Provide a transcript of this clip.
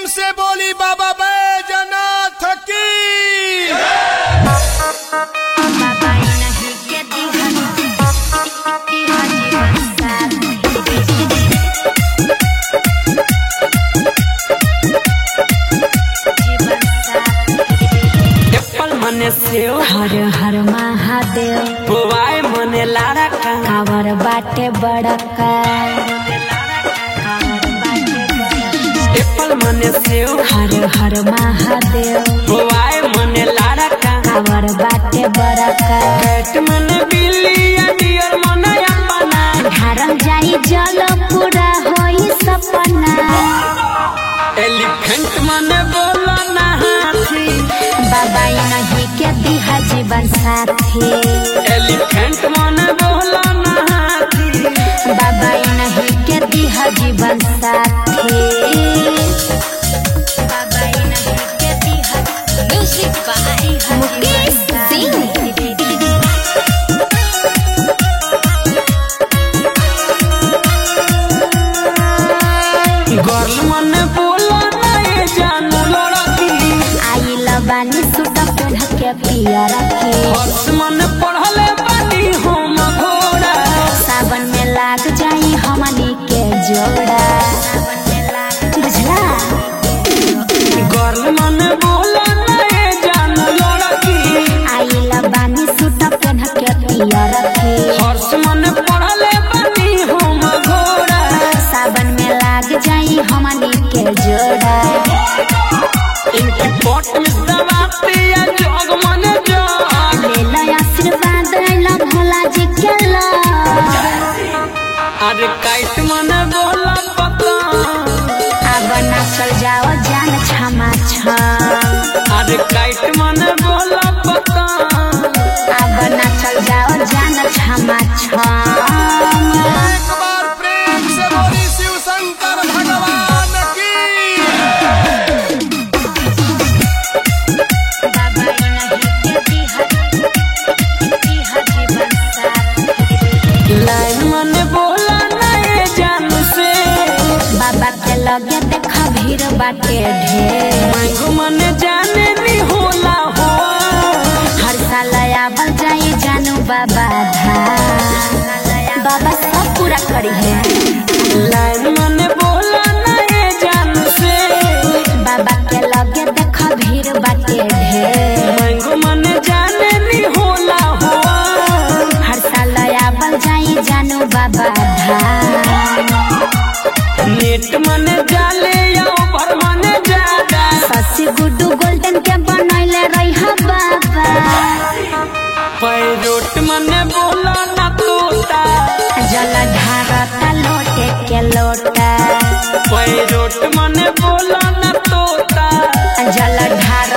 से बोली बाबा बैजनाथ की बाबा नहीं के दिहन दिहन जीवन साथ जीवन साथ एप्पल मने सेव हर हर महादेव बुआई मने लारा का कावर बाटे बड़का कावर बाटे बड़का। एप्पल मने सेव हर हर महादेव बुआई मने लारा का कावर बाटे बड़का कैट मने बिल्ली डियर मने अपना धारम जाई जल पूरा होई सपना एलिफेंट मने बोला ना हाथी बाबा नहीं के दिहा जीवन साथी एलिफेंट मने बोला ना हाथी बाबा नहीं के दिहा जीवन साथी बाबा नहीं के दिहा म्यूजिक बाय मुकेश सिंह गर्ल मने बोला ना ये जानू लड़की आइल बानी सूट पेढ़ के पियर के हर्ष मने पढ़ले बानी हम घोड़ा सावन में लाग जाई हमनी के जोड़ा बुझला गर्ल मने बोला ना ये जानू लड़की आइल बानी सूट पेढ़ के पियर के हर्ष मने पढ़ले बानी हम घोड़ा सावन में लाग जाई हमनी के जोड़ा इनकी पोट में दबाती है जोग मने जोग ले लो आशीर्वाद लो भोला जी के लो अरे काइट मने बोला पता अब ना चल जाओ जान क्षमा छम अरे काइट मने बोला पता अब ना चल जाओ जान क्षमा छम एक बार प्रेम से बोली शिव शंकर भगवान की बाबा नहीं के दिहा दिहा जीवन साथ लाइन मने बोला ना ये जानू से बाबा के लगे देखा भीड़ बाटे ढेर मांगो मने जाने नहीं होला हो हर साल आवल जाई जानू बाबा धाम बाबा सब पूरा करी है लाइन मने बोला